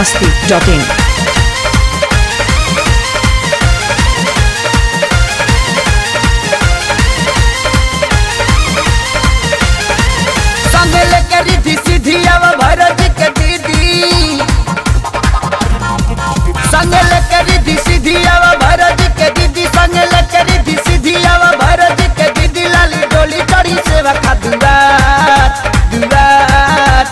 masti.in. संग लेके रिधि सिद्धि अब भरत के दीदी संग लेके रिधि सिद्धि अब भरत के दीदी संग लेके रिधि सिद्धि अब भरत के दीदी लाली डोली चढ़ी सेवा खा दुआर दुआर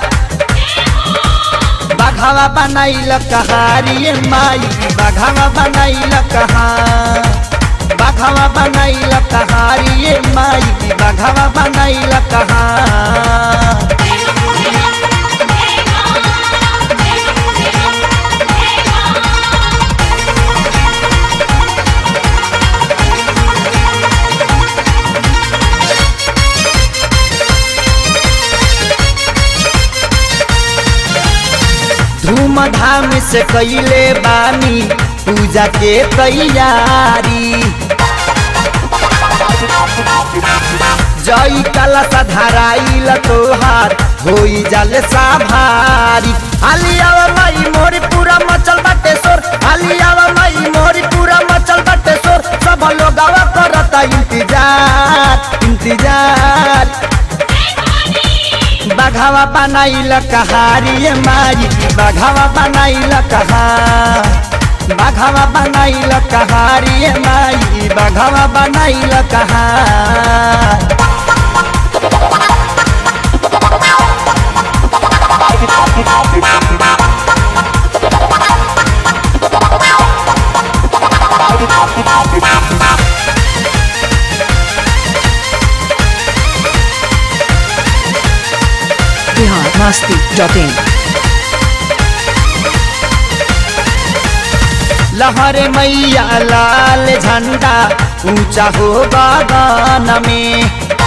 बाघावा बनाइल कहारी माई बाघावा बनाइल कहा बाघावा बनाइल कहारी माई बाघावा बनाइल कहा धूमधाम से कैले बानी पूजा के तैयारी जई कला धराइल तोहार होई जाले साभारी हालियावा माई मोरी पूरा मचल बाटे सोर हालियावा माई मोरी पूरा मचल बाटे सोर सब लोगवा करता इंतजार इंतजार बाघावा बनाइल कहारी माई बाघावा बनाइल कहा बाघावा बनाइल कहारी माई बाघावा बनाइल कहा Bihar masti.in. लहरे मैया लाल झंडा ऊंचा हो गगन में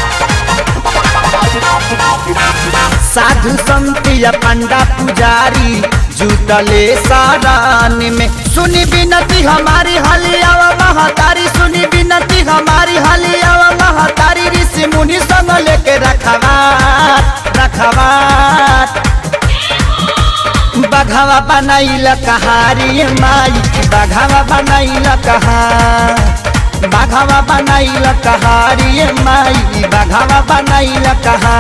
साधु संत या पंडा पुजारी जुटले सारान में सुनी विनती हमारी हलियावा महतारी सुनी विनती हमारी हलियावा महतारी ऋषि मुनि संग लेके रखवार रखवार बघावा बनाइल कहारी माई बघावा बनाइल कहा बघावा बनाइल कहारी माई बघावा बनाइल कहा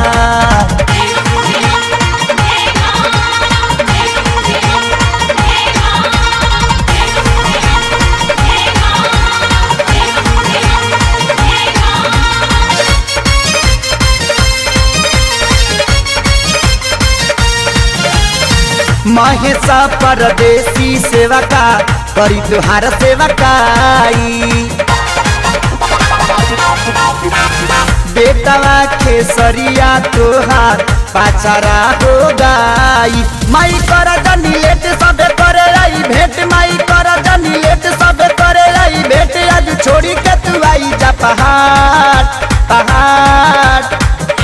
महेशा परदेसी सेवका करी तुहार सेवकाई बेटवा खेसरिया तोहार पाचारा हो गाई माई कर जनी लेट सबे करे आई भेंट माई कर जनी लेट सबे करे आई भेंट आज छोड़ी के तू आई जा पहाड़ पहाड़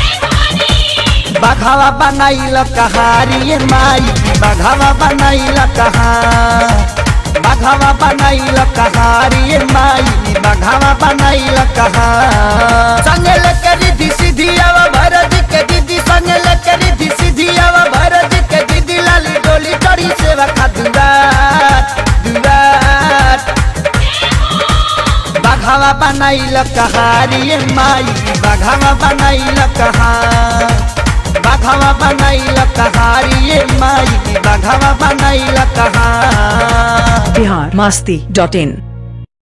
बघावा बनाइल कहारी माई बघावा बनाइल कहा बघावा बनाइल कहारी माई बघावा बनाइल कहा संग लेके रिधि सिद्धि आवा भरत के दीदी संग लेके रिधि सिद्धि आवा भरत के दीदी लाली डोली चढ़ी सेवा खा दुआर दुआर बघावा बनाइल कहारी माई बघावा बनाइल कहा बघावा बनाइल कहारी माई बघावा बनाइल कहा Bihar masti.in.